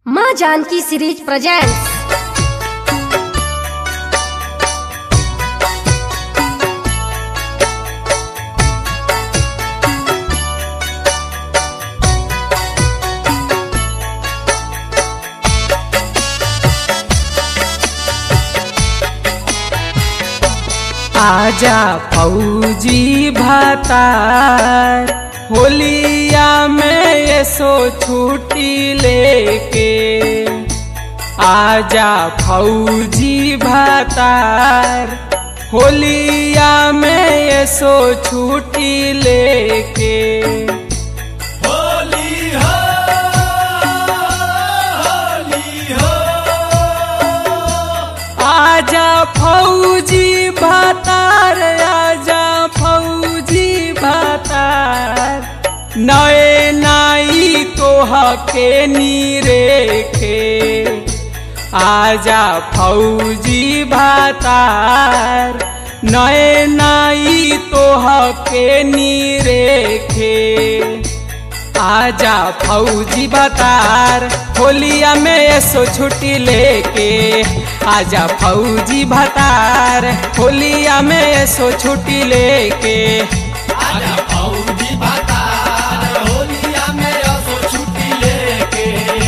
माँ Janaki series presents आजा फौजी भातार होलिया में ये सो छुट्टी लेके आजा फौजी भातार होलिया में ये सो छुट्टी लेके आजा फौजी भातार आजा फौजी भातार नए नाई तोह के नीरेखे आजा फौजी भातार नए नाई तोह के नीरेखे आजा फौजी बतार होलिया में ऐसो छुट्टी लेके आजा फौजी भतार होलिया में ऐसो छुट्टी लेके आजा फौजी बतार होलिया में असो छुट्टी लेके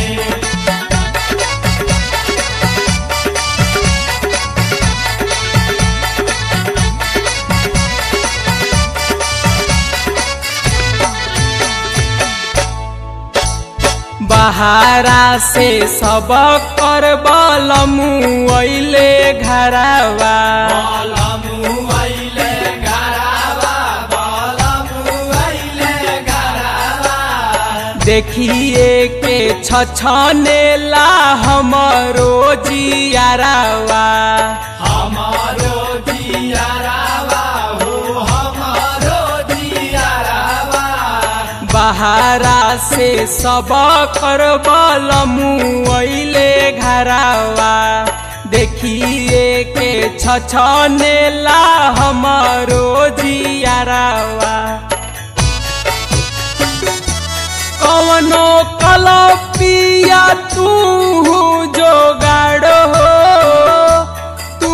बहारा से सब कर बलमु अइले घरवा बालमु आइले गरावा बालमु आइले गरावा देखिए के छछनेला हमरो जियारावा हमारो जियारावा हो हमारो जियारावा बहारा से सब कर बलमु अइले घरवा देखिए के छछनेला हमरो जियारावा कवनो कलपिया तू जोगाड़ हो तू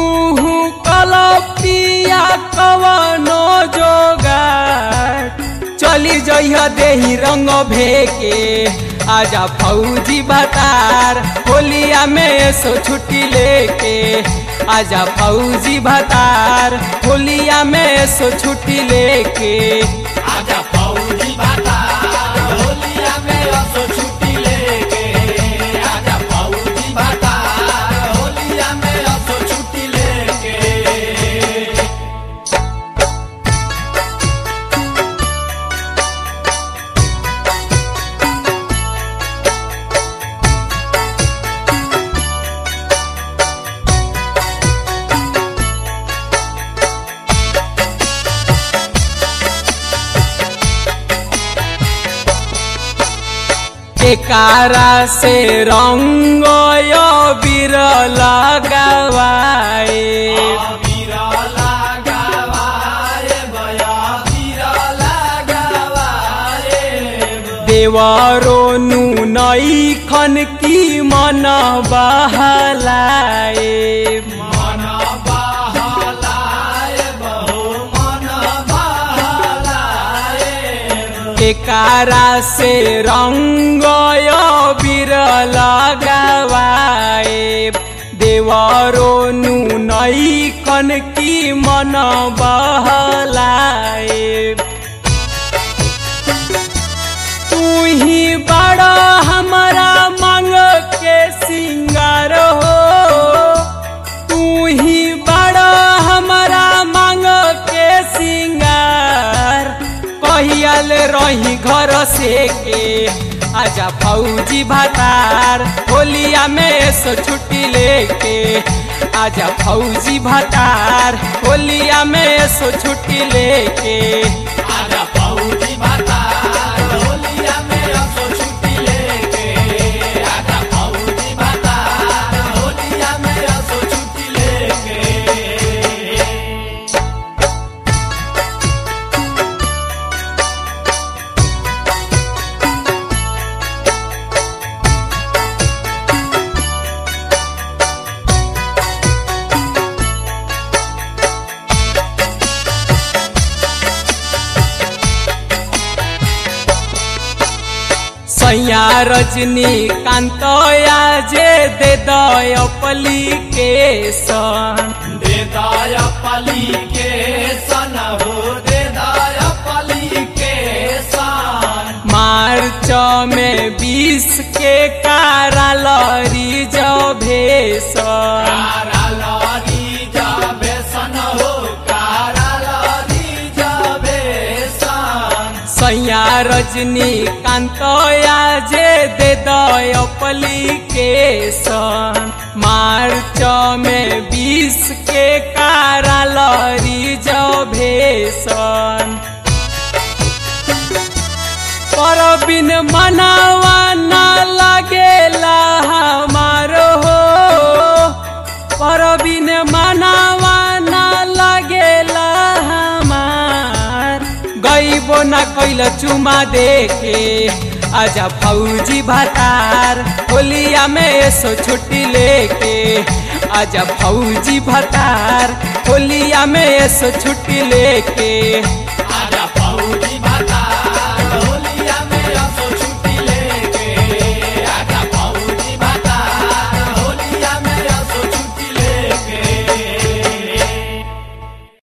कलपिया कवनो जोगाड़ चली जइह देही रंग भेके आजा फौजी भतार होलिया में सो छुट्टी लेके आजा फौजी भतार होलिया में सो छुट्टी लेके आजा फौजी बतार होलिया में असो छुट्टी लेके आजा फौजी बतार होलिया में असो छुट्टी लेके एकारा से रंग बीर लगावाए बीरा लगावाए बया बीरा लगावाए देवरो नु नई खन की मन बहलाए मन बहलाए बहु मन बहलाए एकारा से रंग बीर लगावाए देवरो नु नई खन की मन बहलाए तू ही बड़ा हमारा मांग के सिंगार हो तू ही बड़ा हमारा मांग के सिंगार कहियल रही घर से के आजा फौजी भतार होलिया में सो छुट्टी लेके आजा फौजी भतार होलिया में सो छुट्टी लेके आजा फौजी बतार होलिया में असो छुट्टी लेके आजा फौजी बतार होलिया में असो छुट्टी लेके आजा रजनीकांत जे दे दयपलिकेशन दे दाया पली के सन हो दे दाया पली के सन मार्च में बीस के काराल रिजर्वेशन कारा लरी जाबे सन हो कारा लरी जाबे सन सैया रजनीकांत जे दे दयपलिकेशन मार्च में बीस के काराल रिजर्वेशन परबिन मनावा ना लागेला हमारो हो परबिन मनावा ना लागेला हमार गईबो ना कैल चुमा देखे आजा फौजी भतार होलिया में ऐसो छुट्टी लेके आजा फौजी भतार होलिया में ऐसो छुट्टी लेके आजा पौड़ी भात